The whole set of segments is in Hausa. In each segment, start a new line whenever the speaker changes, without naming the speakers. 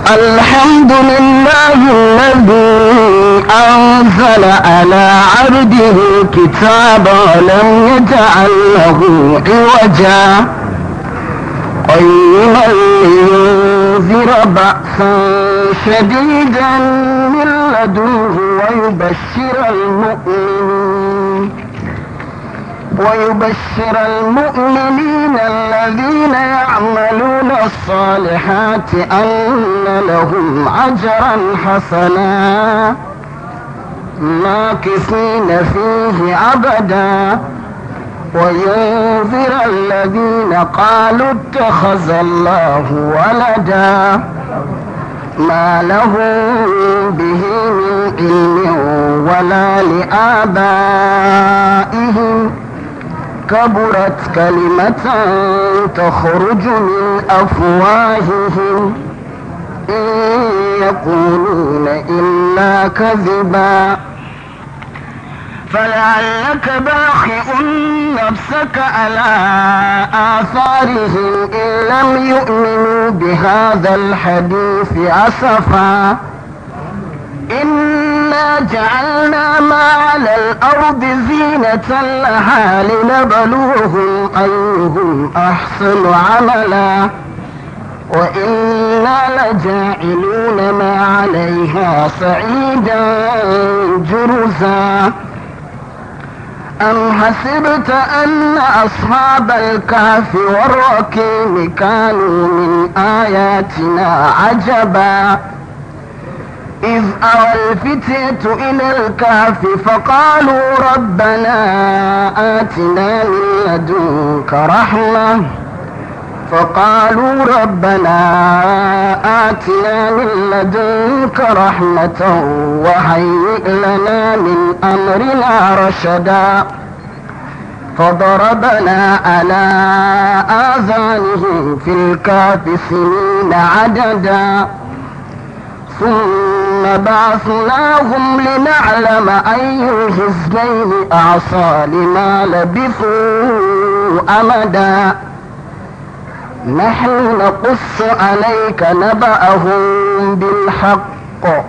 الحمد لله الذي أنزل على عبده الكتاب ولم يجعل له عوجا قيما لينذر بأسا شديدا من لدنه ويبشر المؤمنين ويبشر المؤمنين الذين يعملون الصالحات أن لهم أجرا حسنا ماكثين فيه أبدا وينذر الذين قالوا اتخذ الله ولدا ما لهم به من علم ولا لآبائهم كبرت كلمة تخرج من أفواههم إن يقولون إلا كذبا فلعلك باخع نفسك على آثارهم إن لم يؤمنوا بهذا الحديث أسفا إنا جعلنا ما على الأرض زينة لها لنبلوهم أيهم أحسن عملا وإنا لجاعلون ما عليها صعيدا جرزا أم حسبت أن أصحاب الكهف والركيم كانوا من آياتنا عجبا إذ أوى الفتية إلى الكهف فقالوا ربنا آتنا من لدنك رحمة فقالوا ربنا آتنا من لدنك رحمة وهيئ لنا من أمرنا رشدا فضربنا على آذانهم في الكهف سنين عددا ثم بعثناهم لنعلم أي الحزبين أعصى لما لبثوا أمدا نحن نقص عليك نبأهم بالحق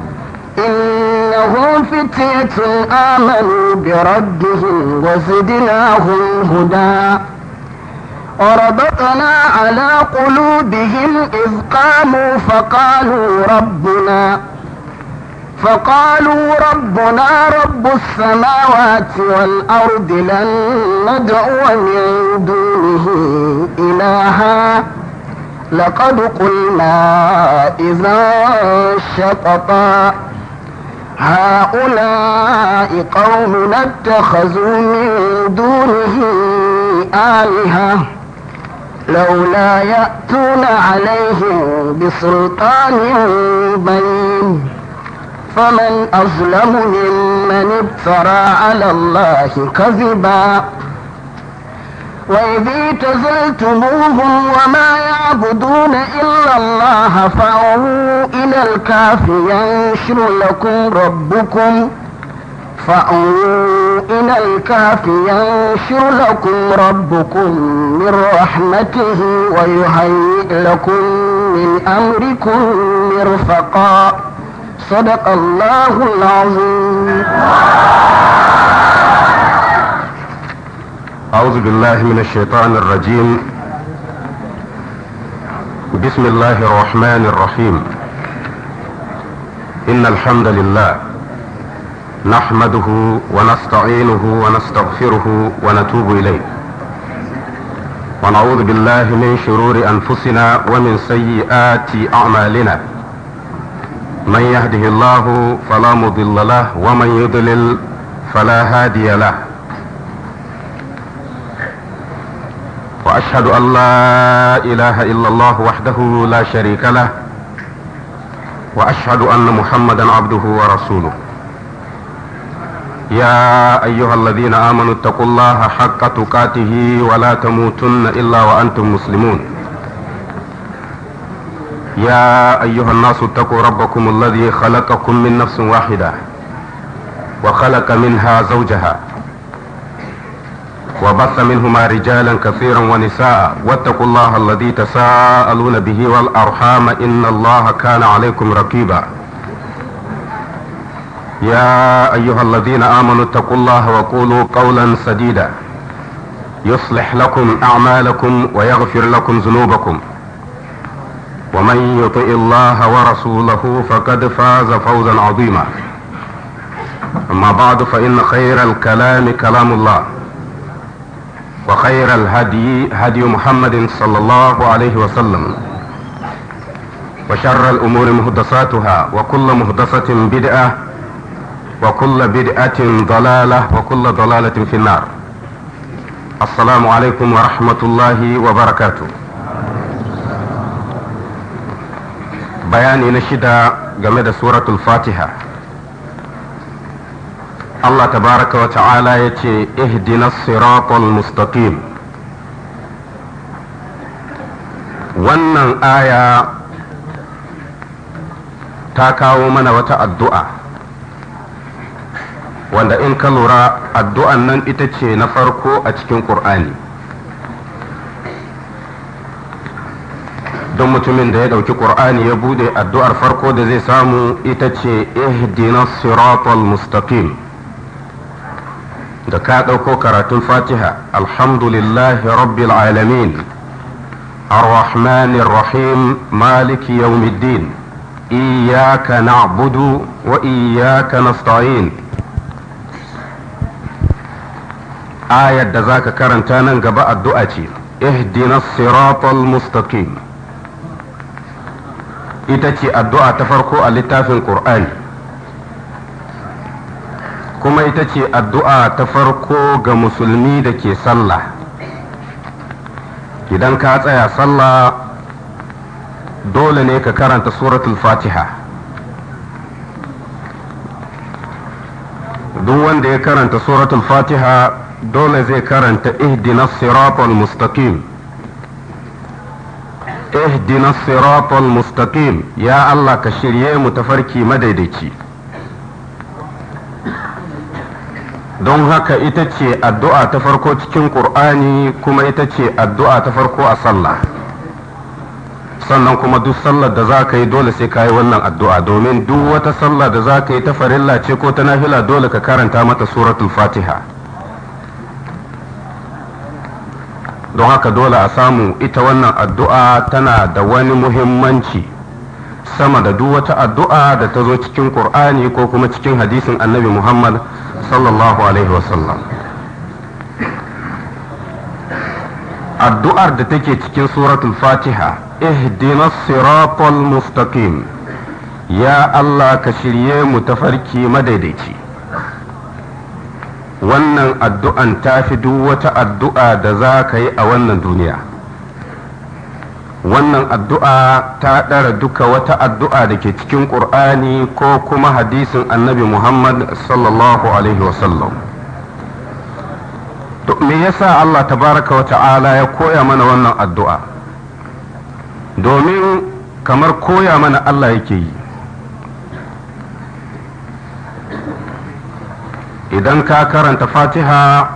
إنهم فتية آمنوا بربهم وزدناهم هدى وربطنا على قلوبهم إذ قاموا فقالوا ربنا فقالوا ربنا رب السماوات والأرض لن ندعو من دونه إلها لقد قلنا إذا شططا هؤلاء قوم اتخذوا من دونه آلهة لولا يأتون عليهم بسلطان بين فمن أظلم ممن افترى على الله كذبا وإذ اعتزلتموهم وما يعبدون إلا الله فأووا إلى الكهف ينشر لكم ربكم فأووا إلى الكهف ينشر لكم ربكم من رحمته ويهيئ لكم من أمركم مرفقا صدق الله العظيم
أعوذ بالله من الشيطان الرجيم بسم الله الرحمن الرحيم إن الحمد لله نحمده ونستعينه ونستغفره ونتوب إليه ونعوذ بالله من شرور أنفسنا ومن سيئات أعمالنا من يهده الله فلا مضل له ومن يضلل فلا هادي له واشهد ان لا اله الا الله وحده لا شريك له واشهد ان محمدا عبده ورسوله يا ايها الذين امنوا اتقوا الله حق تقاته ولا تموتن الا وانتم مسلمون يا ايها الناس اتقوا ربكم الذي خلقكم من نفس واحده وخلق منها زوجها وبث منهما رجالا كثيرا ونساء واتقوا الله الذي تساءلون به والأرحام إن الله كان عليكم رقيبا يا أيها الذين آمنوا اتقوا الله وقولوا قولا سديدا يصلح لكم أعمالكم ويغفر لكم ذنوبكم ومن يطع الله ورسوله فقد فاز فوزا عظيما أما بعد فإن خير الكلام كلام الله وخير الهدي هدي محمد صلى الله عليه وسلم وشر الأمور مهدساتها وكل مهدسة بدعة وكل بدعة ضلالة وكل ضلالة في النار السلام عليكم ورحمة الله وبركاته بياني نشد جمد سورة الفاتحة الله تبارك وتعالى يتي اهدنا الصراط المستقيم wannan aya ta kawo mana wata addu'a wanda in ka lura addu'an nan ita ce na farko a cikin ƙur'ani don mutumin da ya ɗauki ƙur'ani ya bude addu'ar farko da zai samu ita ce ihdina siratal mustaqim da ka ɗauko karatun fatiha alhamdulillahi rabbil alamin الرحمن الرحيم مالك يوم الدين إياك نعبد وإياك نستعين ayar da za ka karanta nan gaba addu'a ce ihdina siratal mustaqim ita ce addu'a ta farko a littafin ƙur'ani kuma ita ce addu'a ta farko ga musulmi da ke sallah idan ka tsaya sallah dole ne ka karanta suratul fatiha duk wanda ya karanta suratul fatiha dole zai karanta ihdina siratal mustaqim ihdina siratal mustaqim ya Allah ka shirye mu tafarki madaidaici don haka ita ce addu'a ta farko cikin ƙur'ani kuma ita ce addu'a ta farko a sallah sannan kuma duk sallar da za ka yi dole sai ka yi wannan addu'a domin duk wata sallah da za ka yi ta farilla ce ko ta nafila dole ka karanta mata suratul fatiha don haka dole a samu ita wannan addu'a tana da wani muhimmanci sama da duk wata addu'a da ta zo cikin ƙur'ani ko kuma cikin hadisin annabi muhammad sallallahu alaihi wasallam addu'ar da take cikin suratul fatiha ihdina siratal mustaqim ya Allah ka shirye mu tafarki madaidaici wannan addu'an ta fi duk wata addu'a da za ka yi a wannan duniya wannan addu'a ta ɗara duka wata addu'a da ke cikin ƙur'ani ko kuma hadisin annabi muhammad sallallahu alaihi wasallam me yasa Allah tabaraka wa ta'ala ya koya mana wannan addu'a domin kamar koya mana Allah yake yi idan ka karanta fatiha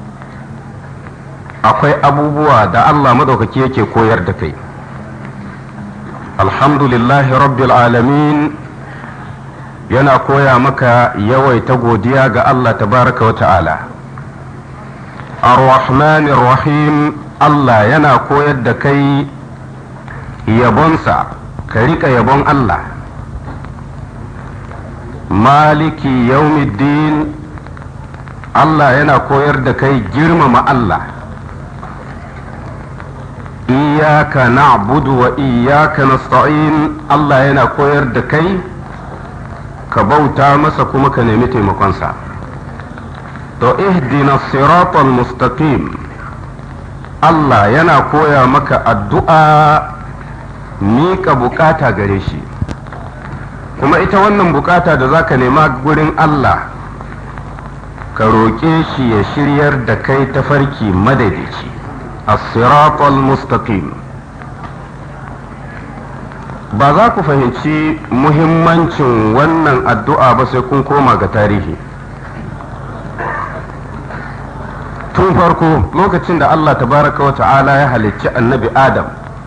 akwai abubuwa da Allah maɗaukaki yake koyar da kai alhamdulillahi rabbil alamin yana koya maka yawaita godiya ga Allah tabaraka wa ta'ala ar-rahmanir rahim Allah yana koyar da kai yabonsa ka riƙa yabon Allah maliki yaumiddin Allah yana koyar da kai girmama Allah iyaka na'budu wa iyaka nasta'in Allah yana koyar da kai ka bauta masa kuma ka nemi taimakonsa to ihdina siratal mustaqim Allah yana koya maka addu'a miƙa bukata gare shi kuma ita wannan bukata da za ka nema gurin Allah ka roƙe shi ya shiryar da kai tafarki madaidaici as-siratal mustaqim ba za ku fahimci muhimmancin wannan addu'a ba sai kun koma ga tarihi tun tun farko lokacin da Allah tabaraka wa ta'ala ya halicci annabi Adam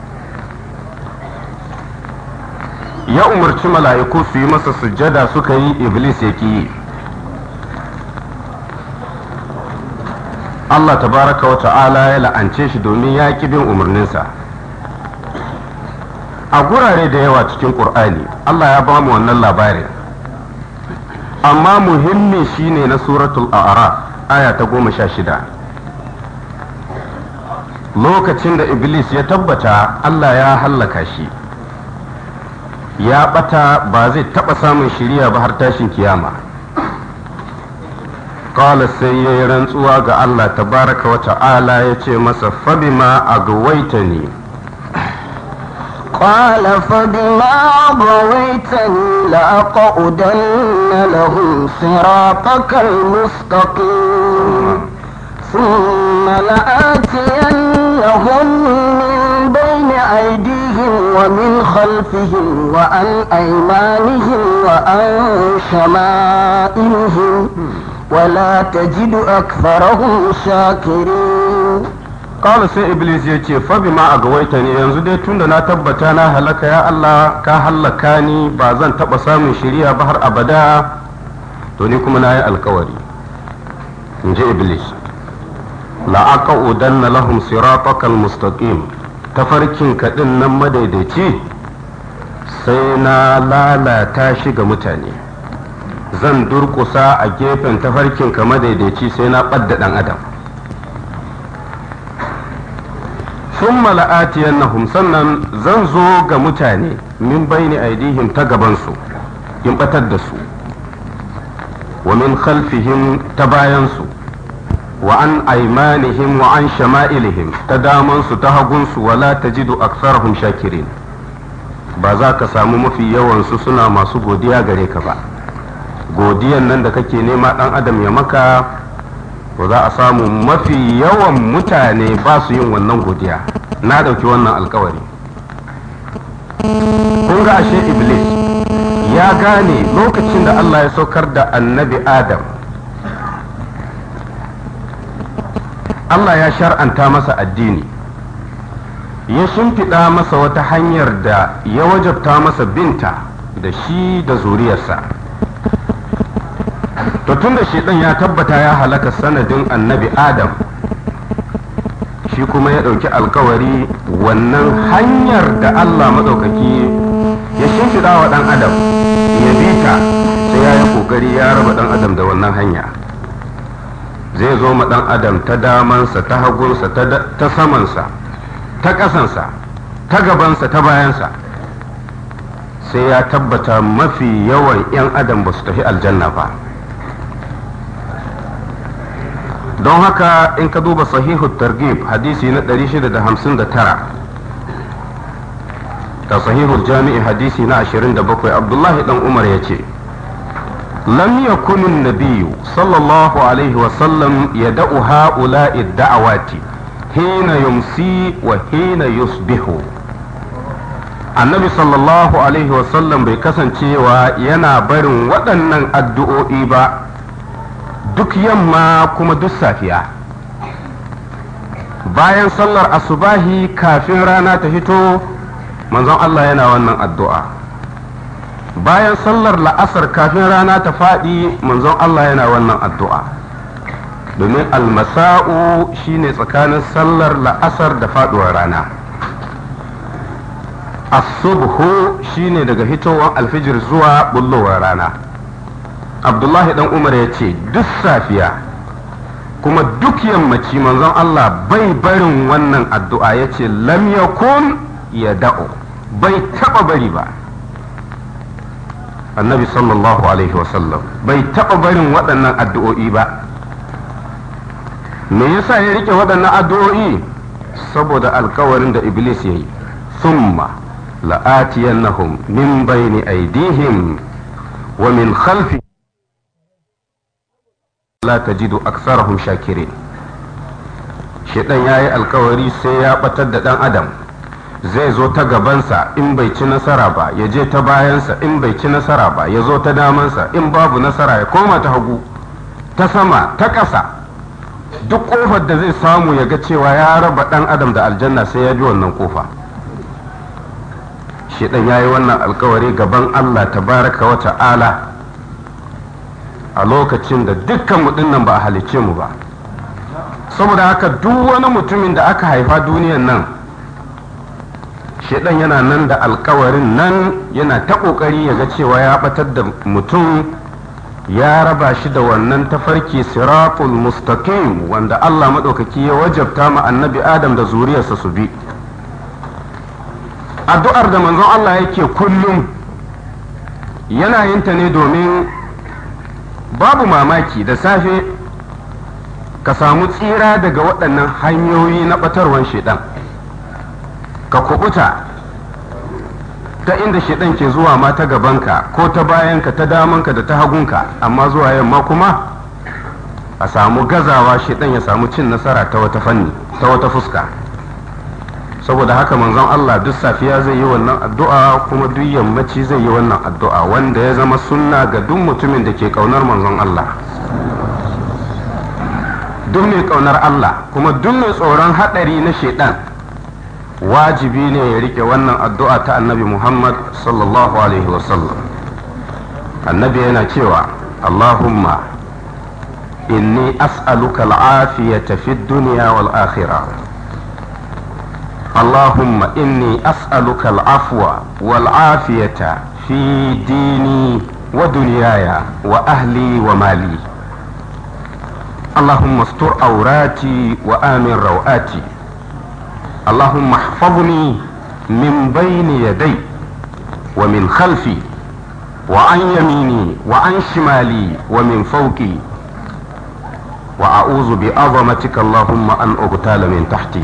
ya umarci mala'iku su yi masa sujjada suka yi iblis ya yi Allah tabaraka wa ta'ala ya la'ance shi domin ya ƙi bin umarninsa a gurare da yawa cikin ƙur'ani Allah ya ba mu wannan labarin amma muhimmi shine na suratul a'raf aya ta goma sha shida lokacin da iblis ya tabbata Allah ya hallaka shi ya bata ba zai taba samun shiriya ba har tashin kiyama qala sai ya yi rantsuwa ga Allah tabaraka wa ta'ala ya ce masa fabima agwaitani
قال فبما أغويتني لأقعدن لهم صراطك المستقيم ثم لآتينهم من بين أيديهم ومن خلفهم وعن أيمانهم وعن شمائلهم ولا تجد أكثرهم شاكرين
Kala sai Iblis ya ce, Fabi ma a gawaita ne yanzu dai tunda na tabbata na halaka ya Allah ka halaka ni ba zan taɓa samun shiriya ba har abada, to ni kuma na yi alkawari. In ji Iblis. La'aka udanna lahum siratakal mustaqim tafarkin kaɗin nan madaidaici sai na lalata shi ga mutane. Zan durƙusa a gefen tafarkin ka madaidaici sai na ɓadda ɗan adam. ثم لآتينهم sannan zan zo ga mutane min baini aidihim ta gabansu in batar da su wa min khalfihim ta bayansu wa an aimanihim wa an shama'ilihim ta damansu ta hagunsu wala tajidu aksarahum shakirin ba za ka samu mafi yawansu suna masu godiya gare ka ba godiyan nan da kake nema dan adam ya maka to za a samu mafi yawan mutane ba su yin wannan godiya na ɗauki wannan alkawari kun ga ashe iblis ya gane lokacin da Allah ya saukar da annabi adam Allah ya shar'anta masa addini ya shimfiɗa masa wata hanyar da ya wajabta masa binta da shi da zuriyarsa to tun da ɗan ya tabbata ya halaka sanadin annabi adam shi kuma ya ɗauki alkawari wannan hanyar da allah maɗaukaki ya shimfiɗa wa ɗan adam ya bi ta sai ya yi ƙoƙari ya raba ɗan adam da wannan hanya zai zo ma ɗan adam ta damansa ta hagunsa ta samansa ta ƙasansa ta gabansa ta bayansa sai ya tabbata mafi yawan 'yan adam ba su tafi aljanna ba don haka in ka duba sahihu targhib hadisi na 659 da sahihu jami'i hadisi na 27 abdullahi dan umar ya ce lam yakun an-nabiyyu sallallahu alaihi wa sallam yad'u ha'ula'i da'awati hina yumsi wa hina yusbihu annabi sallallahu alaihi wa sallam bai kasancewa yana barin waɗannan addu'o'i ba duk yamma kuma duk safiya bayan sallar asubahi kafin rana ta fito manzon Allah yana wannan addu'a bayan sallar la'asar kafin rana ta faɗi manzon Allah yana wannan addu'a domin almasa'u shine tsakanin sallar la'asar da faɗuwar rana asubhu shine daga hitowar alfijir zuwa bullowar rana abdullahi dan umar ya ce duk safiya kuma duk yammaci manzon Allah bai barin wannan addu'a ya ce lam yakun ya da'o bai taba bari ba annabi sallallahu alaihi wasallam bai taba barin waɗannan addu'o'i ba me yasa ya rike waɗannan addu'o'i saboda alkawarin da iblis ya yi summa la'atiyannahum min bayni aidihim wa min khalfi la tajidu aksarahum shakirin shedan yayi alkawari sai ya batar da dan adam zai zo ta gabansa in bai ci nasara ba ya je ta bayansa in bai ci nasara ba ya zo ta damansa in babu nasara ya koma ta hagu ta sama ta ƙasa duk kofar da zai samu ya ga cewa ya raba dan adam da aljanna sai ya bi wannan kofa shedan ya yi wannan alkawari gaban Allah tabaraka wa ta'ala a lokacin da dukkan mu dinnan ba a halicce mu ba saboda haka duk wani mutumin da aka haifa duniyan nan shedan yana nan da alkawarin nan yana ta kokari ya ga cewa ya batar da mutum ya raba shi da wannan tafarki siratul mustaqim wanda Allah maɗaukaki ya wajabta ma annabi Adam da zuriyarsa su bi addu'ar da manzon Allah yake kullum yana yin ta ne domin babu mamaki da safe ka samu tsira daga waɗannan hanyoyi na ɓatarwan shaidan ka kubuta ta inda shaidan ke zuwa ma ta gabanka ko ta bayanka ta damanka da ta hagunka amma zuwa yamma kuma a samu gazawa shaidan ya samu cin nasara ta wata fanni ta wata fuska saboda haka manzon Allah duk safiya zai yi wannan addu'a kuma duk yammaci zai yi wannan addu'a wanda ya zama sunna ga duk mutumin da ke kaunar manzon Allah duk mai kaunar Allah kuma duk mai tsoron hadari na shaidan wajibi ne ya rike wannan addu'a ta annabi Muhammad sallallahu alaihi wasallam annabi yana cewa Allahumma inni as'aluka al'afiyata fid dunya wal akhirah اللهم إني أسألك العفو والعافية في ديني ودنياي وأهلي ومالي اللهم استر عوراتي وآمن روآتي اللهم احفظني من بين يدي ومن خلفي وعن يميني وعن شمالي ومن فوقي وأعوذ بعظمتك اللهم أن أغتال من تحتي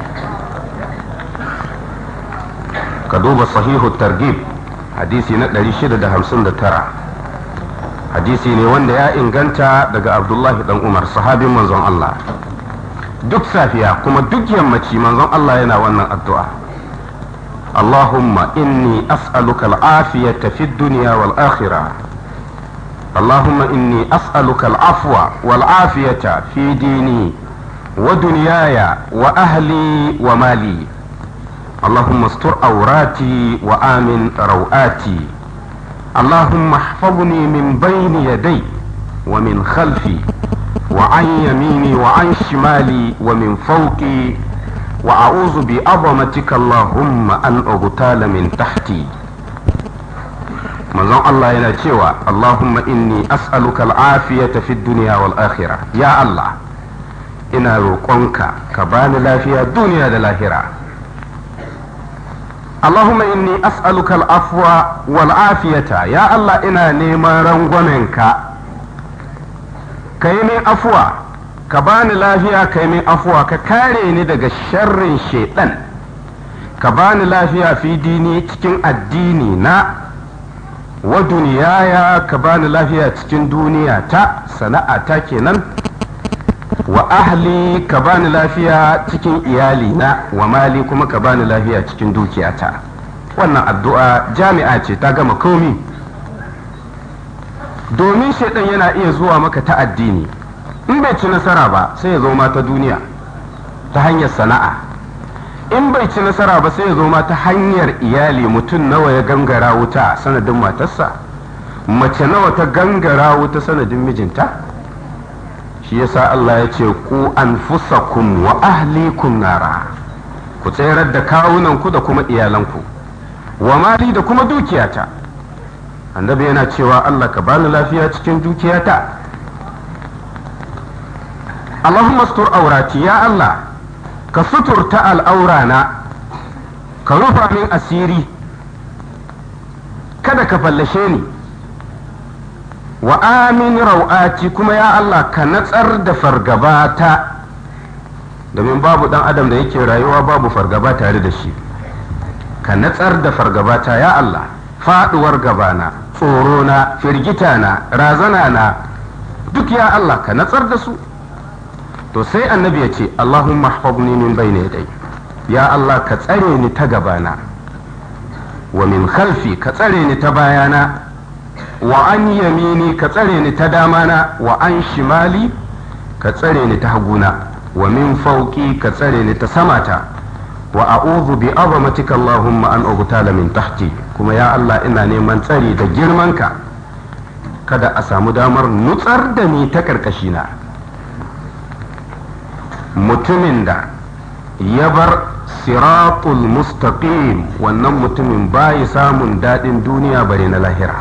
ka duba sahihu targib hadisi na 659 hadisi ne wanda ya inganta daga abdullahi dan umar sahabin manzon Allah duk safiya kuma duk yammaci manzon Allah yana wannan addu'a Allahumma inni as'aluka al'afiyata fid dunya wal akhirah اللهم إني أسألك العفو والعافية في ديني ودنياي وأهلي ومالي اللهم استر عوراتي وآمن روآتي اللهم احفظني من بين يدي ومن خلفي وعن يميني وعن شمالي ومن فوقي وأعوذ بعظمتك اللهم أن أغتال من تحتي manzon Allah yana cewa Allahumma inni as'aluka al'afiyata fid dunya wal akhirah ya Allah ina roƙonka ka bani lafiya duniya da lahira اللهم إني أسألك العفو والعافية يا الله إنا نيما رنغومنك كيمي أفوى كباني لافيا كيمي أفوى ككاريني دغ شر الشيطان كباني لافيا في ديني تكين الديني نا ودنيايا كباني لافيا تكين دنيا تا سنة تاكينا wa ahli ka bani lafiya cikin iyalina wa mali kuma ka bani lafiya cikin dukiyata wannan addu'a jami'a ce ta gama komi domin shaidan yana iya zuwa maka ta addini in bai ci nasara ba sai ya zo ma ta duniya ta hanyar sana'a in bai ci nasara ba sai ya zo ma ta hanyar iyali mutum nawa ya gangara wuta sanadin matarsa mace nawa ta gangara wuta sanadin mijinta shi yasa Allah ya ce ku anfusakum wa ahlikum nara ku tsayar da kawunanku da kuma iyalanku wa mali da kuma dukiyata annabi yana cewa Allah ka bani lafiya cikin dukiyata Allahumma sutur aurati ya Allah ka suturta al'aurana ka rufa min asiri kada ka fallashe ni wa amin rau'ati kuma ya Allah ka natsar da fargabata domin babu dan adam da yake rayuwa babu fargaba tare da shi ka natsar da fargabata ya Allah faduwar gabana tsorona firgitana razana na duk ya Allah ka natsar da su to sai annabi ya ce Allahumma hafabni min bayni yadai ya Allah ka tsare ni ta gabana wa min khalfi ka tsare ni ta bayana wa an yamini ka tsare ni ta damana wa an shimali ka tsare ni ta haguna wa min fauki ka tsare ni ta samata wa a'udhu bi azamatika Allahumma an ugtala min tahti kuma ya Allah ina neman tsari da girmanka kada a samu damar nutsar da ni ta karkashina mutumin da ya bar siratul mustaqim wannan mutumin bayi samun daɗin duniya bare na lahira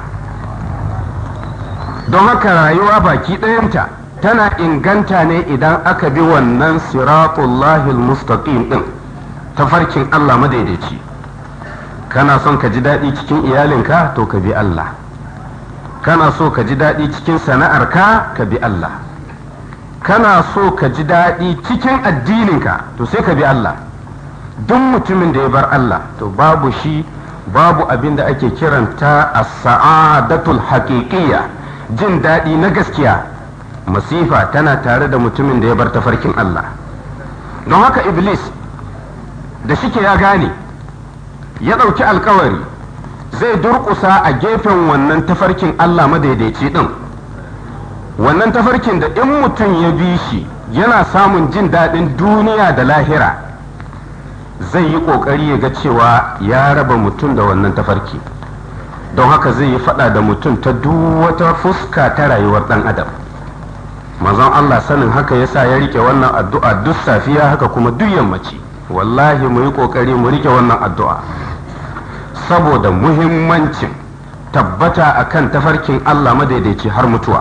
don haka rayuwa baki ɗayanta tana inganta ne idan aka bi wannan siratul lahil mustaqim ɗin tafarkin Allah madaidaici kana son ka ji daɗi cikin iyalinka to ka bi Allah kana so ka ji daɗi cikin sana'arka ka bi Allah kana so ka ji daɗi cikin addininka to sai ka bi Allah duk mutumin da ya bar Allah to babu shi babu abin da ake kiranta a sa'adatul haƙiƙiyya jin daɗi na gaskiya masifa tana tare da mutumin da ya bar tafarkin Allah don haka iblis da shike ya gane ya ɗauki alkawari zai durƙusa a gefen wannan tafarkin Allah madaidaici ɗin wannan tafarkin da in mutum ya bi shi yana samun jin daɗin duniya da lahira zai yi ƙoƙari ya ga cewa ya raba mutum da wannan tafarki don haka zai yi faɗa da mutum ta duk wata fuska ta rayuwar ɗan adam manzon Allah sanin haka yasa ya rike wannan addu'a duk safiya haka kuma duk yammaci wallahi mu yi ƙoƙari mu rike wannan addu'a saboda muhimmancin tabbata akan tafarkin Allah madaidaici har mutuwa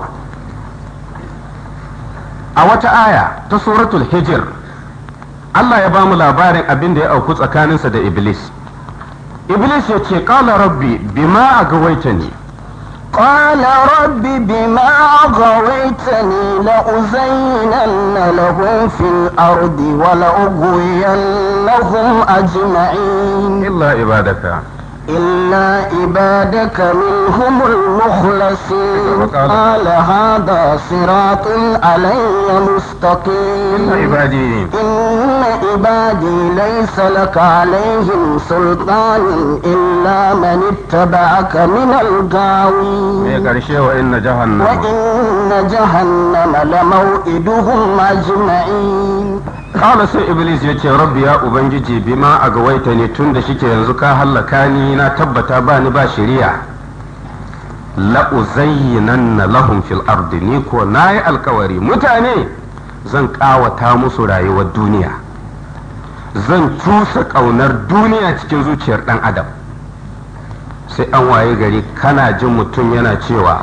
a wata aya ta suratul hijir Allah ya ba mu labarin abin da ya auku tsakaninsa da Iblis. Iblis ya ce, Ƙala rabbi, bima a gawaita ne.
قال رب بما أغويتني لأزينن لهم في الأرض ولأغوينهم أجمعين
إلا عبادك
إلا عبادك منهم المخلصين قال هذا صراط علي مستقيم
إن عبادي
إن عبادي ليس لك عليهم سلطان إلا من اتبعك من
ya
الغاوين
ƙarshe wa inna jahannama
وإن جهنم لموئدهم أجمعين
Kala sai Iblis ya ce rabbi ya Ubangiji bima a gawaita ne tun da shike yanzu ka hallaka ni na tabbata ba ni ba shari'a la'uzayyinanna lahum fil ardi ni ko na yi alkawari mutane zan ƙawata musu rayuwar duniya zan cusa ƙaunar duniya cikin zuciyar ɗan adam sai an waye gari kana jin mutum yana cewa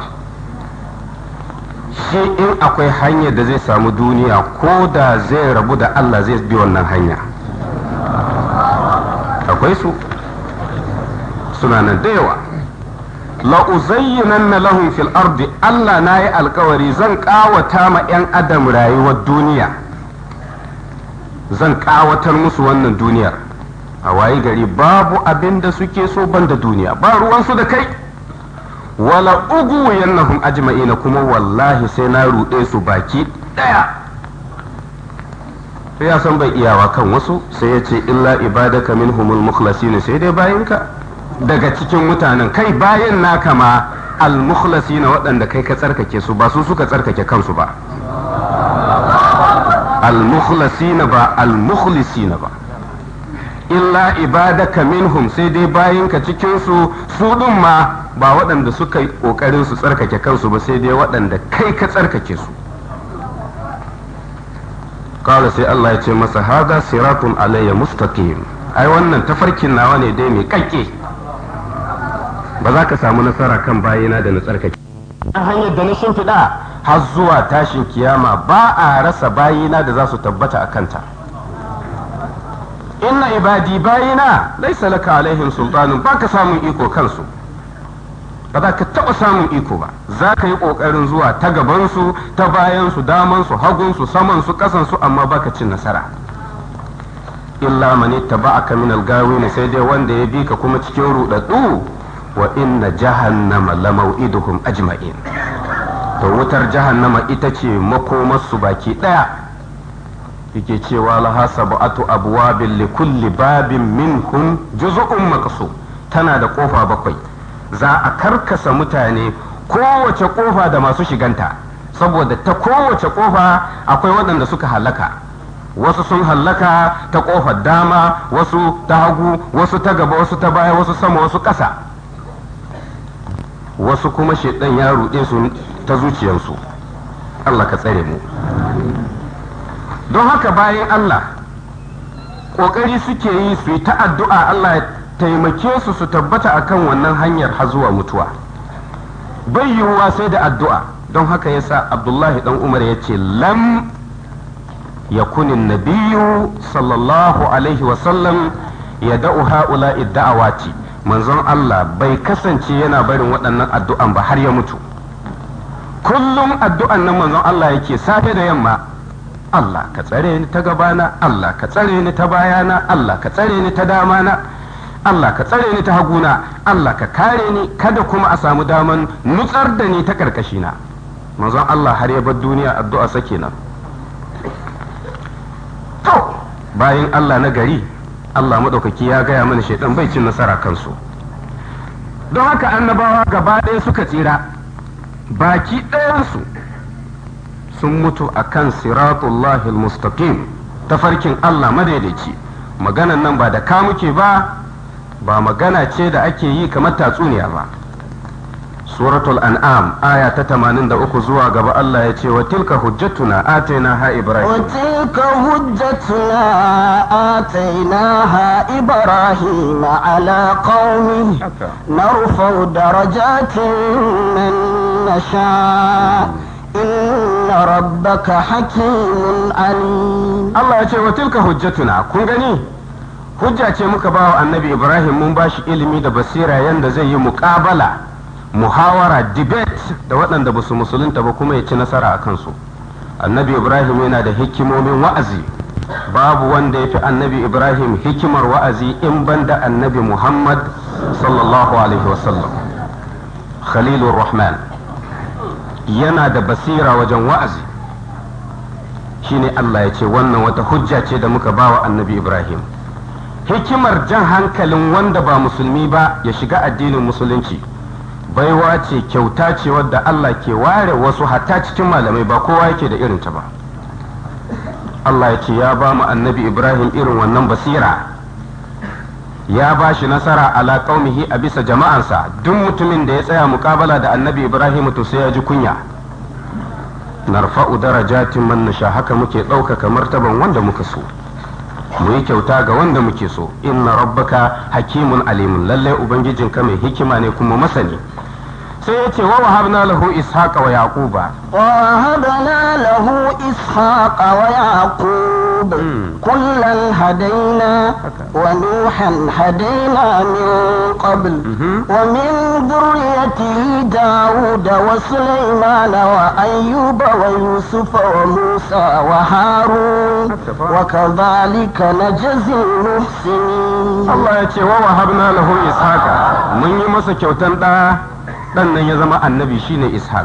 shi in akwai hanyar da zai samu duniya ko da zai rabu da Allah zai bi wannan hanya akwai su suna nan da yawa la'uzayyinan na lahum fil ardi Allah na yi alkawari zan kawata ma 'yan adam rayuwar duniya zan kawatar musu wannan duniyar a waye gari babu abin da suke so banda duniya ba ruwansu da kai wala ugu yannahum ajma'ina kuma wallahi sai na ruɗe su baki ɗaya sai ya san bai iyawa kan wasu sai ya ce illa ibadaka minhumul mukhlasina sai dai bayinka daga cikin mutanen kai bayan naka ma al mukhlasina waɗanda kai ka tsarkake su ba su suka tsarkake kansu ba al mukhlasina ba al mukhlisina ba illa ibadaka minhum sai dai bayinka cikin su su ɗin ma ba waɗanda suka yi ƙoƙarin su tsarkake kansu ba sai dai waɗanda kai ka tsarkake su kawai sai Allah ya ce masa hada siratun alayya mustaqim ai wannan tafarkin nawa ne dai mai kakke ba za ka samu nasara kan bayina da na tsarkake a hanyar da na shimfiɗa har zuwa tashin kiyama ba a rasa bayina da za su tabbata a kanta inna ibadi bayina laisa laka alaihim sultanun ba ka samun iko kansu ba za ka taɓa samun iko ba za ka yi ƙoƙarin zuwa ta gabansu ta bayansu damansu hagunsu samansu ƙasansu amma baka cin nasara illa mani taba'aka min algawin sai dai wanda ya bi ka kuma cikin ruɗaɗɗu wa inna jahannama la maw'iduhum ajma'in to wutar jahannama ita ce makomarsu baki ɗaya yake cewa laha sab'atu abwabin li kulli babin minhum juz'un maqsum tana da kofa bakwai za a karkasa mutane kowace kofa da masu shiganta saboda ta kowace kofa akwai waɗanda suka halaka wasu sun hallaka ta kofar dama wasu ta hagu wasu ta gaba wasu ta baya wasu sama wasu ƙasa wasu kuma shaidan ya ruɗe su ta zuciyarsu Allah ka tsare mu don haka bayan Allah ƙoƙari suke yi su yi ta addu'a Allah ya taimake su su tabbata akan wannan hanyar har zuwa mutuwa bai yiwuwa sai da addu'a don haka yasa Abdullahi dan Umar ya ce lam yakun nabiyyu sallallahu alaihi wasallam ya da'u ha'ula'i da'awati manzon Allah bai kasance yana barin waɗannan addu'an ba har ya mutu kullum addu'an nan manzon Allah yake safe da yamma Allah ka tsare ni ta gabana Allah ka tsare ni ta bayana Allah ka tsare ni ta damana Allah ka tsare ni ta haguna Allah ka kare ni kada kuma a samu daman nutsar da ni ta karkashina manzon Allah har ya bar duniya addu'a sake nan to bayan Allah na gari Allah maɗaukaki ya gaya mana shaidan bai cin nasara kansu don haka annabawa gaba ɗaya suka tsira baki ɗayansu sun mutu a kan siratullahi mustaqim tafarkin Allah madaidaici maganan nan ba da ka muke ba ba magana ce da ake yi kamar tatsuniya ba suratul an'am aya ta 83 zuwa gaba Allah ya ce wa tilka hujjatuna atayna ha ibrahim
وتلك حجتنا آتيناها إبراهيم على قومه نرفع درجات من نشاء إن ربك حكيم عليم
Allah ya ce wa tilka hujjatuna kun gani hujja ce muka ba wa annabi Ibrahim mun ba shi ilimi da basira yanda zai yi muƙabala muhawara debate da waɗanda ba su musulunta ba kuma ya ci nasara a kansu annabi Ibrahim yana da hikimomin wa'azi babu wanda ya fi annabi Ibrahim hikimar wa'azi in banda annabi Muhammad sallallahu alaihi wasallam Khalilur Rahman yana da basira wajen wa'azi shine Allah ya ce wannan wata hujja ce da muka bawa annabi Ibrahim hikimar jan hankalin wanda ba musulmi ba ya shiga addinin musulunci baiwa ce kyauta ce wadda Allah ke ware wasu hatta cikin malamai ba kowa yake da irinta ba Allah ya ce ya ba mu annabi Ibrahim irin wannan basira ya ba shi nasara ala qaumihi a bisa jama'ansa duk mutumin da ya tsaya mukabala da annabi Ibrahim to sai ya ji kunya narfa'u darajatin man nasha haka muke ɗaukaka martaban wanda muka so mu yi kyauta ga wanda muke so inna rabbaka hakimun alimun lallai ubangijinka mai hikima ne kuma masani sai ya ce wa wahabna lahu ishaqa wa yaquba
ووهبنا له إسحاق ويعقوب كلا هدينا ونوحا هدينا من قبل ومن ذريته داود وسليمان وأيوب ويوسف وموسى وهارون وكذلك نجزي المحسنين
Allah ya ce wa wahabna lahu ishaqa mun yi masa kyautan da dan nan ya zama annabi shine ishaq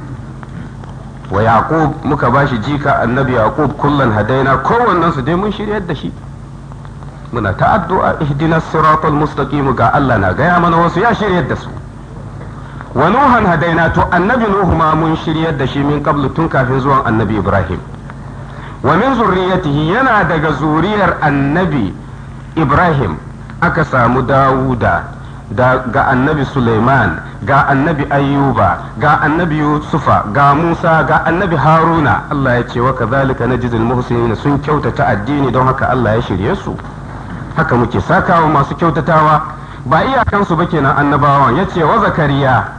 wa yaqub muka bashi jika annabi yaqub kullan hadaina kowannen su dai mun shiryar da shi muna ta addu'a ihdinas siratal mustaqim ga Allah na gaya mana wasu ya shiryar da su wa nuhan hadaina to annabi nuhu ma mun shiryar da shi min qablu tun kafin zuwan annabi ibrahim wa min zurriyatihi yana daga zuriyar annabi ibrahim aka samu dawuda da ga annabi suleiman ga annabi ayyuba ga annabi yusufa ga musa ga annabi haruna allah ya ce wa kazalika najzil muhsinin sun kyautata addini don haka allah ya shirye su haka muke sakawa masu kyautatawa ba iyakansu ba kenan annabawan ya ce wa zakariya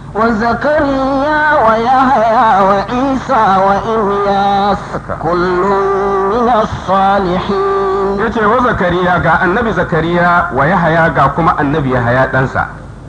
وزكريا ويحيى وعيسى وإلياس كل من الصالحين
ya ce wa zakariya ga annabi zakariya wa yahaya ga kuma annabi yahaya ɗansa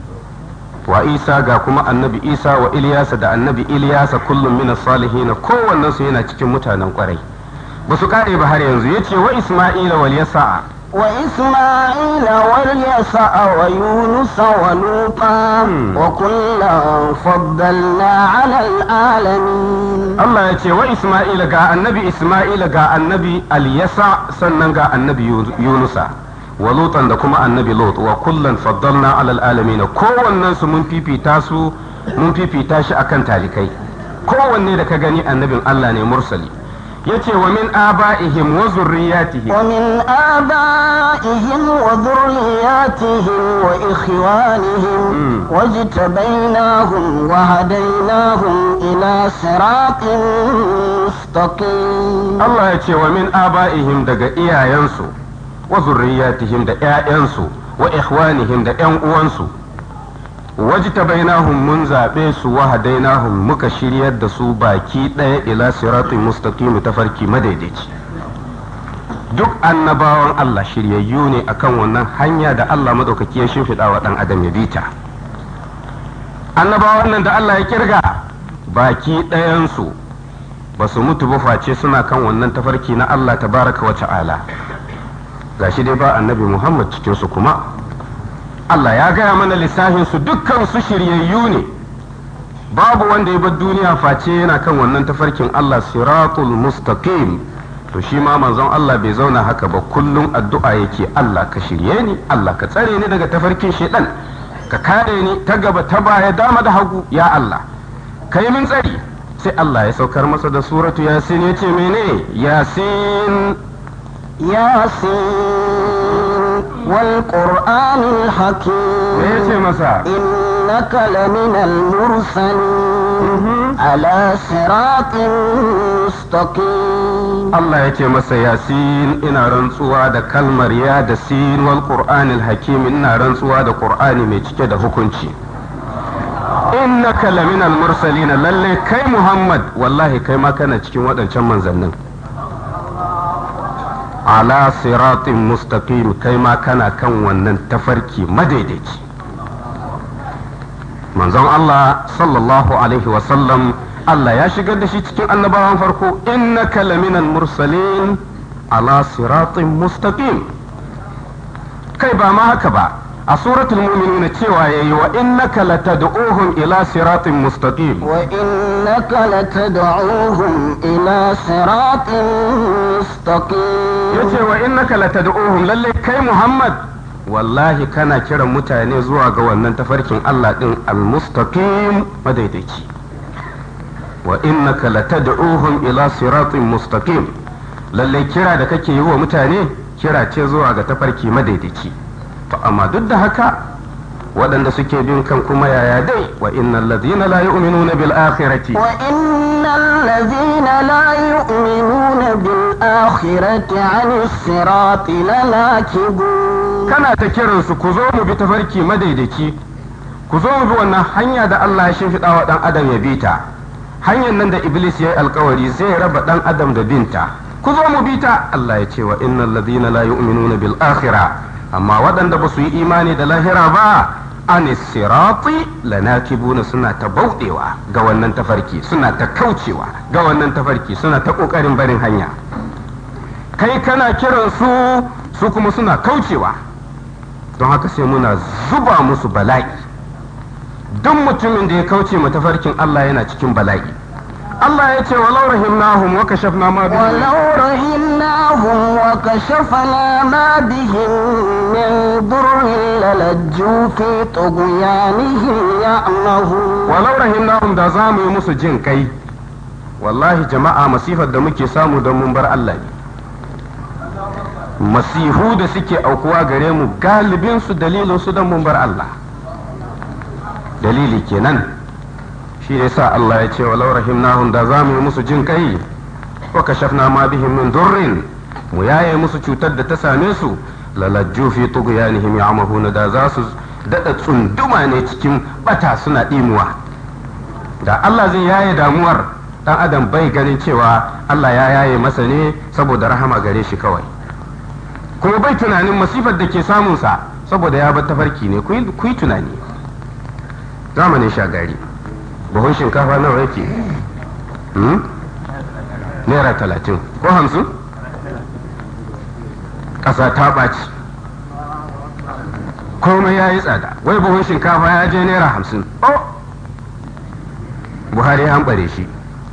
wa isa ga kuma annabi isa wa iliyasa da annabi iliyasa kullum min salihin kowannen su yana cikin mutanen kwarai ba su kare ba har yanzu yace wa isma'ila wal yasa'a
وإسماعيل واليسع ويونس ولوطا وكلا فضلنا على العالمين
Allah ya ce wa Isma'ila ga annabi Isma'ila ga annabi Al-Yasa sannan ga annabi Yunusa wa Lutan da kuma annabi Lut wa kullan faddalna alal alamin kowannen su mun fifita su mun fifita shi akan talikai kowanne da ka gani annabin Allah ne mursali yace wa min aba'ihim wa zurriyatihim
ومن آبائهم وذرياتهم وإخوانهم
مم.
واجتبيناهم وهديناهم إلى صراط مستقيم
Allah ya ce wa min aba'ihim daga iyayensu wa zurriyatihim da ƴaƴansu wa ikhwanihim da ƴan uwansu wajtabainahum mun zaɓe su wa hadainahum muka shiryar da su baki ɗaya ila siratin mustaqim tafarki madaidaici duk annabawan Allah shiryayyu ne akan wannan hanya da Allah madaukaki ya shimfiɗa wa ɗan adam ya bita annabawan nan da Allah ya kirga baki ɗayansu ba su mutu ba face suna kan wannan tafarki na Allah tabaraka wa ta'ala gashi dai ba annabi Muhammad cikin su kuma Allah ya gaya mana lissafin su dukkan su shiryayyu ne babu wanda ya bar duniya face yana kan wannan tafarkin Allah siratul mustaqim to shi ma manzon Allah bai zauna haka ba kullum addu'a yake Allah ka shirye ni Allah ka tsare ni daga tafarkin shedan ka kare ni ta gaba ta baya dama da hagu ya Allah kai min tsari sai Allah ya saukar masa da suratu yasin ya ce mene yasin
ياسين والقرآن
me ya ce
الحكيم
masa
إنك لمن المرسلين على صراط مستقيم
Allah ya ce masa yasin ina rantsuwa da kalmar ya da sin wal qur'anil hakim ina rantsuwa da qur'ani mai cike da hukunci innaka laminal mursalina lalle kai Muhammad wallahi kai ma kana cikin waɗancan manzannin ala siratin mustaqim kai ma kana kan wannan tafarki madaidaici manzon Allah sallallahu alaihi wasallam Allah ya shigar da shi cikin annabawan farko innaka laminal mursalin ala siratin mustaqim kai ba ma haka ba a suratul mu'minuna cewa yayi wa innaka latad'uhum ila siratin mustaqim
وإنك لتدعوهم إلى صراط مستقيم
yace wa innaka latad'uhum lalle kai Muhammad wallahi kana kiran mutane zuwa ga wannan tafarkin Allah din al-mustaqim madaidaici wa innaka latad'uhum ila siratin mustaqim lalle kira da kake yi wa mutane kira ce zuwa ga tafarki madaidaici to amma duk da haka waɗanda suke bin kan kuma yaya dai wa innal ladina la yu'minuna bil akhirati
وإن الذين لا يؤمنون بالآخرة عن الصراط لناكبون
kana ta kiransu ku zo mu bi tafarki madaidaici ku zo mu bi wannan hanya da Allah ya shimfiɗa wa ɗan adam ya bi ta hanyar nan da iblis ya yi alkawari zai raba ɗan adam da binta ku zo mu bi ta Allah ya ce wa innal ladina la yu'minuna bil akhirah amma waɗanda ba su yi imani da lahira ba an sirati lanakibuna suna ta bauɗewa ga wannan tafarki suna ta kaucewa ga wannan tafarki suna ta ƙoƙarin barin hanya kai kana kiran su su kuma suna kaucewa don haka sai muna zuba musu bala'i duk mutumin da ya kauce ma tafarkin Allah yana cikin bala'i Allah ya ce walau rahimnahum wa kashafna ma bihim
ولو رحمناهم وكشفنا ما بهم من ضر للجوا في طغيانهم يعمهون
walau rahimnahum da za mu yi musu jin kai wallahi jama'a masifar da muke samu don mun bar Allah ne masihu da suke aukuwa gare mu galibin su dalilin su don mun bar Allah dalili kenan shi ne sa Allah ya ce walau rahimnahum da za mu yi musu jin kai wa kashafna ma bihim min durrin mu yaye musu cutar da ta same su lalajju fi tughyanihim ya'mahuna da za su dada tsunduma ne cikin bata suna dimuwa da Allah zai yaye damuwar dan adam bai ganin cewa Allah ya yaye masa ne saboda rahama gare shi kawai kuma bai tunanin masifar da ke samunsa saboda ya bar tafarki ne ku yi tunani zamanin shagari buhun shinkafa nawa yake hmm? naira talatin ko hamsin ƙasa ta ɓaci komai ya yi tsada wai buhun shinkafa ya je naira hamsin oh buhari ya hambare shi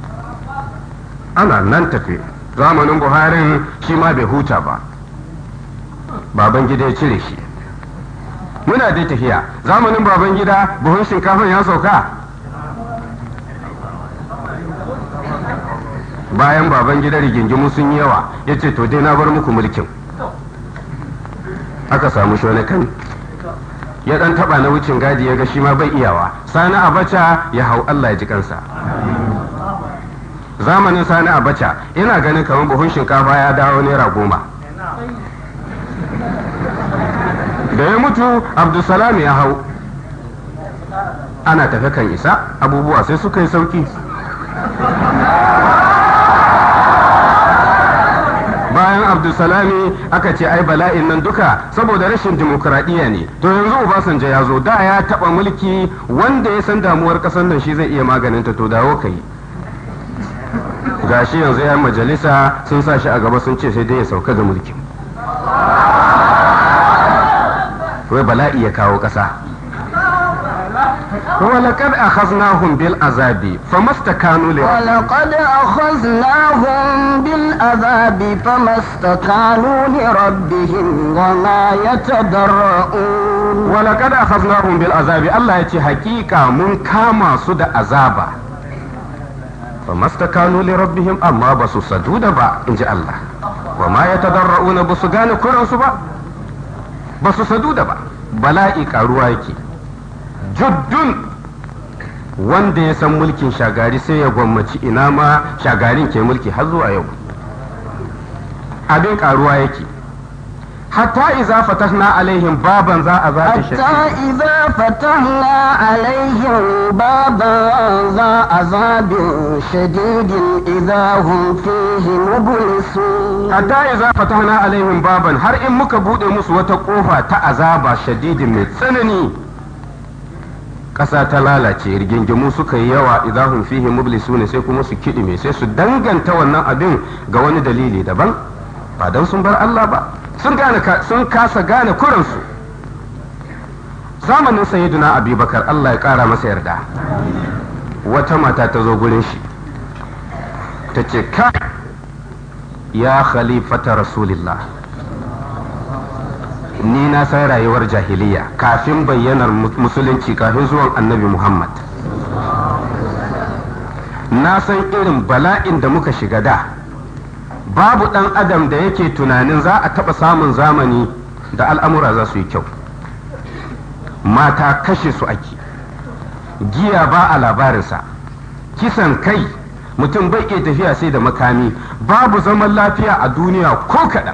ana nan tafe zamanin buharin shi ma bai huta ba baban gida ya cire shi muna dai tafiya zamanin baban gida buhun shinkafan ya sauka bayan baban gida rigingimu sun yi yawa ya ce to dai na bar muku mulkin aka samu shonakan ya dan taba na wucin gadi ya ga shi ma bai iyawa sani abacha ya hau Allah ya ji kansa zamanin sani abacha ina ganin kamar buhun shinkafa ya dawo naira goma da ya mutu abdulsalam ya hau ana tafe kan isa abubuwa sai suka yi sauki bayan abdulsalami aka ce ai bala'in nan duka saboda rashin dimokuraɗiyya ne to yanzu obasanjo ya zo da ya taɓa mulki wanda ya san damuwar ƙasar nan shi zai iya maganinta to dawo ka yi gashi yanzu ya majalisa sun sa shi a gaba sun ce sai dai ya sauka ga mulkin wai bala'i ya kawo ƙasa ولقد أخذناهم بالعذاب فما استكانوا
ولقد أخذناهم بالعذاب فما استكانوا لربهم وما يتضرؤون
ولقد أخذناهم بالعذاب الله يتي حقيقة من كاما سد عذابا فما استكانوا لربهم أما بسو سدود با إن جاء الله وما يتضرؤون بسو غاني كرنسو با بسو سدود با بلائي كاروا يكي juddun wanda ya san mulkin shagari sai ya gwammaci ina ma shagarin ke mulki har zuwa yau abin karuwa yake hatta iza fatahna alaihim baban za a zaɓi
حتى إذا فتحنا عليهم بابا ذا عذاب شديد إذا هم فيه مبلسون
hatta iza fatahna alaihim baban har in muka bude musu wata kofa ta azaba shadidin mai tsanani ƙasa ta lalace rigingimu suka yi yawa idahun fihi mublisu ne sai kuma su kiɗime sai su danganta wannan abin ga wani dalili daban ba don sun bar Allah ba sun gane sun kasa gane kuransu zamanin sayyiduna abubakar Allah ya ƙara masa yarda wata mata ta zo gurin shi ta ce ka ya khalifata rasulillah ni na san rayuwar jahiliya kafin bayyanar musulunci kafin zuwan annabi muhammad na san irin bala'in da muka shiga da babu ɗan adam da yake tunanin za a taɓa samun zamani da al'amura za su yi kyau mata kashe su ake giya ba a labarinsa kisan kai mutum bai iya tafiya sai da makami babu zaman lafiya a duniya ko kaɗan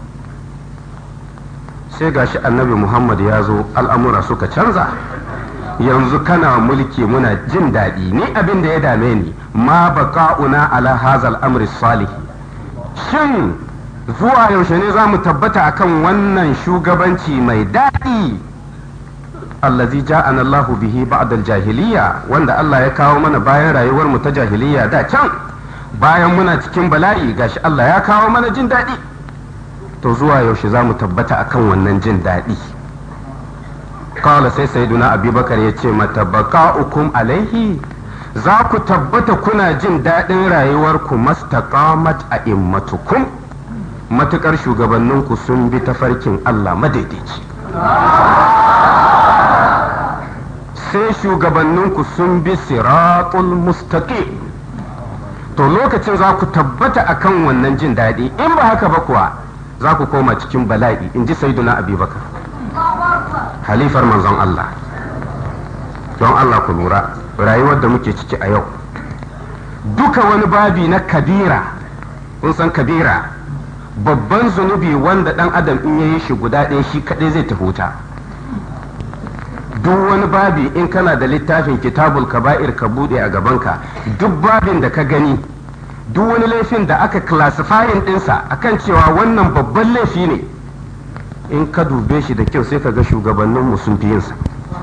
sai gashi annabi muhammad ya zo al'amura suka canza yanzu kana mulki muna jin daɗi ni abin da ya dame ni ma baka'una ala hazal amri salih shin zuwa yaushe ne za mu tabbata akan wannan shugabanci mai daɗi allazi ja'ana Allah bihi ba'da jahiliya wanda Allah ya kawo mana bayan rayuwar mu ta jahiliya da can bayan muna cikin bala'i gashi Allah ya kawo mana jin daɗi to zuwa yaushe za mu tabbata akan wannan jin daɗi kawala sai sayyiduna abubakar ya ce mata baka'ukum alaihi za ku tabbata kuna jin daɗin rayuwarku mastaqamat a immatukum matukar shugabanninku sun bi tafarkin Allah madaidaici sai shugabanninku sun bi siratul mustaqim to lokacin za ku tabbata akan wannan jin daɗi in ba haka ba kuwa za ku koma cikin bala'i in ji sayyiduna abubakar halifar manzon Allah don Allah ku lura rayuwar da muke ciki a yau duka wani babi na kabira kun san kabira babban zunubi wanda dan adam in yayi shi guda ɗaya shi kaɗai zai tafi wuta duk wani babi in kana da littafin kitabul kaba'ir ka buɗe a gabanka duk babin da ka gani duk wani laifin da aka classifying ɗinsa akan cewa wannan babban laifi ne in ka dube shi da kyau sai ka ga shugabanninmu sun fi yinsa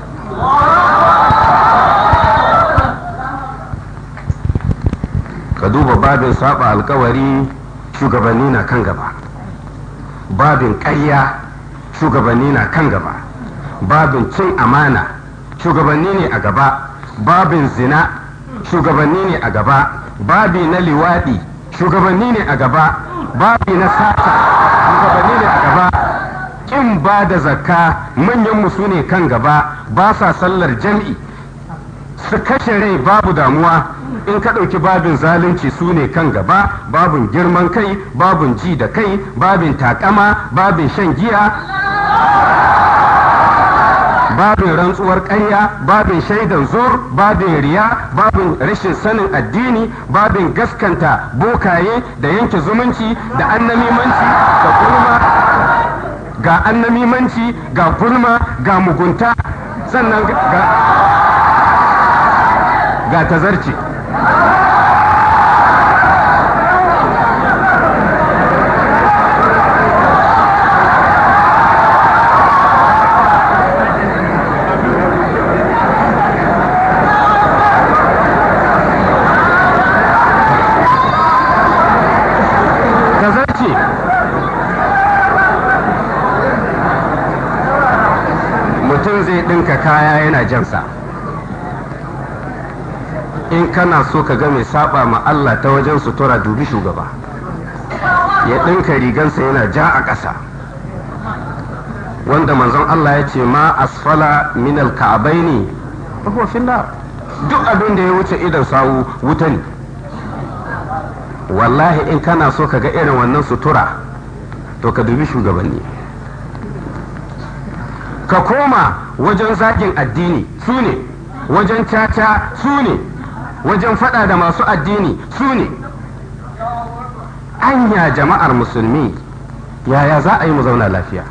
ka duba babin saba alkawari shugabanni na kan gaba babin ƙarya shugabanni na kan gaba babin cin amana shugabanni ne a gaba babin zina shugabanni ne a gaba babi na liwaɗi shugabanni ne a gaba babi na sata shugabanni ne a gaba kin ba da zakka manyan su ne kan gaba ba sa sallar jam'i su kashe rai babu damuwa in ka ɗauki babin zalunci su ne kan gaba babin girman kai babin ji da kai babin takama babin shan giya babin rantsuwar ƙarya babin shaidan zur babin riya babin rashin sanin addini babin gaskanta bokaye da yanke zumunci da annamimanci da gulma ga annamimanci ga gulma ga mugunta sannan ga ga tazarci tazarci mutum zai ɗinka kaya yana jansa in kana so ka ga mai saba ma Allah ta wajen sutura dubi shugaba ya ɗinka rigansa yana ja a ƙasa wanda manzon Allah ya ce ma asfala min alka'abaini huwa finnar duk abin da ya wuce idan sawu wuta ne wallahi in kana so ka ga irin wannan sutura to ka dubi shugabanni ka koma wajen zagin addini su ne wajen caca su ne wajen fada da masu addini su ne anya jama'ar musulmi yaya za a yi mu zauna lafiya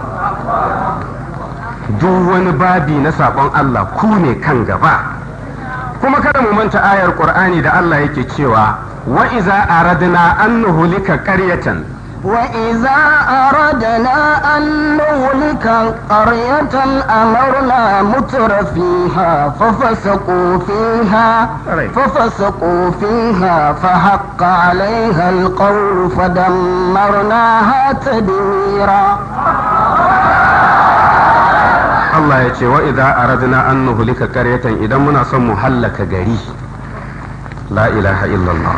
duk wani babi na sabon Allah ku ne kan gaba kuma kada mu manta ayar qur'ani da Allah yake cewa wa iza aradna an nuhlika qaryatan
وإذا أردنا أن نهلك قرية أمرنا متر فيها ففسقوا فيها ففسقوا فيها فحق عليها القول فدمرناها تدميرا
Allah ya ce wa idza aradna an nuhlika qaryatan idan muna son mu hallaka gari la ilaha illallah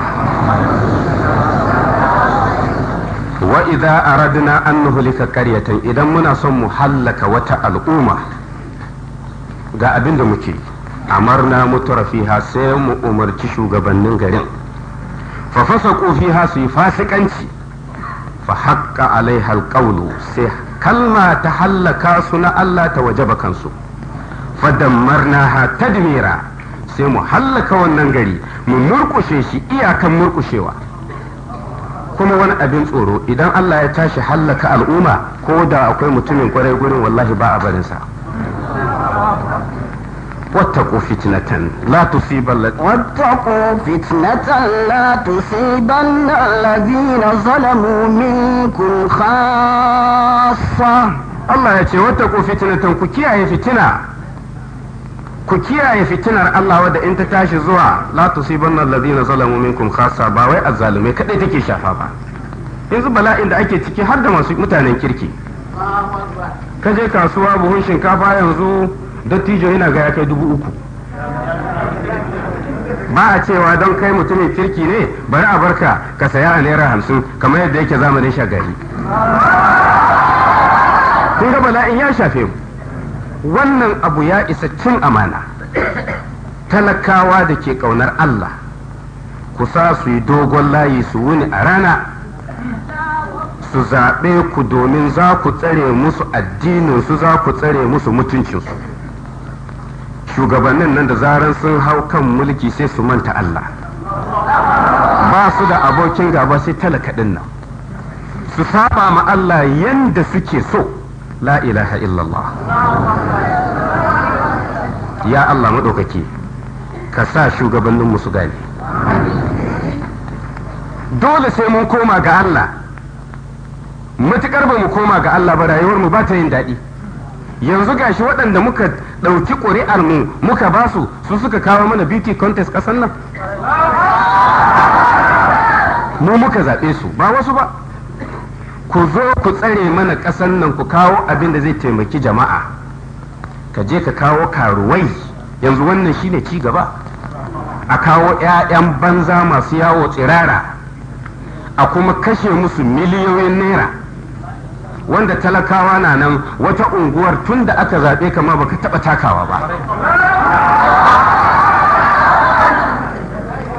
wa idza aradna an nuhlika qaryatan idan muna son mu hallaka wata al'umma ga abin da muke amarna mutura fiha sai mu umarci shugabannin garin fa fasaqu fiha su yi fasikanci fa haqqa alaiha alqawlu sai kalma ta hallaka su na Allah ta wajaba kansu fa dammarnaha tadmira sai mu hallaka wannan gari mu murkushe shi iyakan murkushewa kuma wani abin tsoro idan Allah ya tashi hallaka al'umma ko da akwai mutumin kwarai gurin wallahi ba a barinsa واتقوا فتنة لا تصيبن
واتقوا فتنة لا تصيبن الذين ظلموا منكم خاصة
Allah ya ce wataku fitnatan ku kiyaye fitina ku kiyaye fitinar Allah wadda in ta tashi zuwa la tusibanna alladhina zalamu minkum khassa ba wai azzalumai kadai take shafa ba yanzu bala'in da ake ciki har da masu mutanen kirki ka je kasuwa buhun shinkafa yanzu dattijo yana ga ya kai dubu uku ba a cewa don kai mutumin kirki ne bari a barka ka saya a naira hamsin kamar yadda yake zamanin shagari kun ga bala'in ya shafe mu wannan abu ya isa cin amana talakawa da ke ƙaunar Allah ku sa su yi dogon layi su wuni a rana su zaɓe ku domin za ku tsare musu addininsu za ku tsare musu mutuncinsu shugabannin nan da zaran sun hau kan mulki sai su manta Allah ba su da abokin gaba sai talaka ɗin nan su saba ma Allah yanda suke so la ilaha illallah ya Allah maɗaukaki ka sa shugabanninmu su gane dole sai mun koma ga Allah matukar ba mu koma ga Allah ba rayuwar mu ba ta yin daɗi yanzu gashi waɗanda muka ɗauki ƙuri'ar mu muka ba su su suka kawo mana beauty contest ƙasar nan mu muka zaɓe su ba wasu ba ku zo ku tsare mana ƙasar nan ku kawo abin da zai taimaki jama'a ka je ka kawo karuwai yanzu wannan shine ci gaba a kawo 'ya'yan banza masu yawo tsirara a kuma kashe musu miliyoyin naira wanda talakawa na nan wata unguwar tun da aka zaɓe kama baka taɓa takawa ba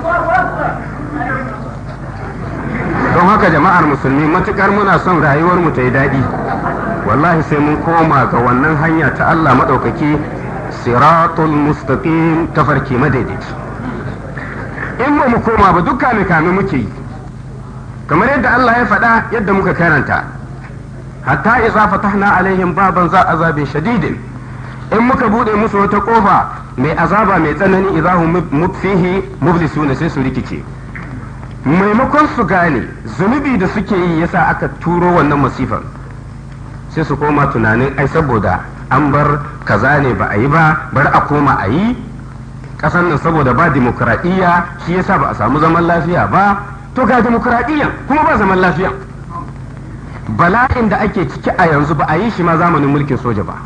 don haka jama'ar musulmi matukar muna son rayuwar mu ta yi daɗi wallahi sai mun koma ga wannan hanya ta Allah maɗaukaki siratul mustaqim tafarki madaidaici in ba mu koma ba duk kame kame muke yi kamar yadda Allah ya faɗa yadda muka karanta hatta idza fatahna alaihim baban za azabin shadidin in muka bude musu wata kofa mai azaba mai tsanani idza hum mutfihi mublisuna sai su rikice maimakon su gane zunubi da suke yi yasa aka turo wannan masifar sai su koma tunanin ai saboda an bar kaza ne ba a yi ba bar a koma a yi kasan nan saboda ba dimokuraɗiyya shi yasa ba a samu zaman lafiya ba to ga dimokuraɗiyya kuma ba zaman lafiya bala'in da ake ciki a yanzu ba a yi shi ma zamanin mulkin soja ba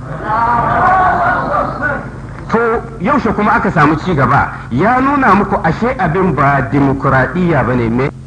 to yaushe kuma aka samu ci gaba ya nuna muku ashe abin ba dimokuraɗiyya ba ne me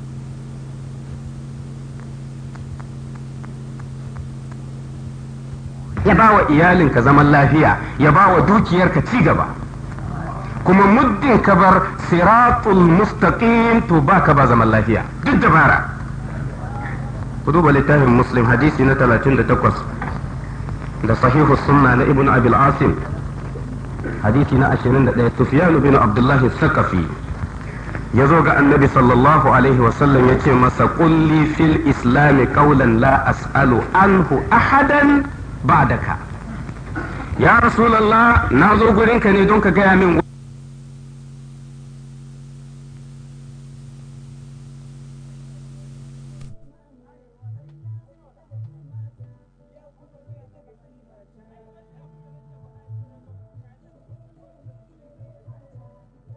ya ba wa iyalinka zaman lafiya ya ba wa dukiyarka ci gaba kuma muddin ka bar siratul mustaqim to baka ba zaman lafiya duk dabara ku duba littafin muslim hadisi na 38 da sahihu sunna na ibn abil asim hadisi na 21 sufyan bin abdullah sakafi ya zo ga annabi sallallahu alaihi wasallam ya ce masa kulli fil islami qawlan la as'alu anhu ahadan ba'daka ya rasulallah na zo gurinka ne don ka gaya min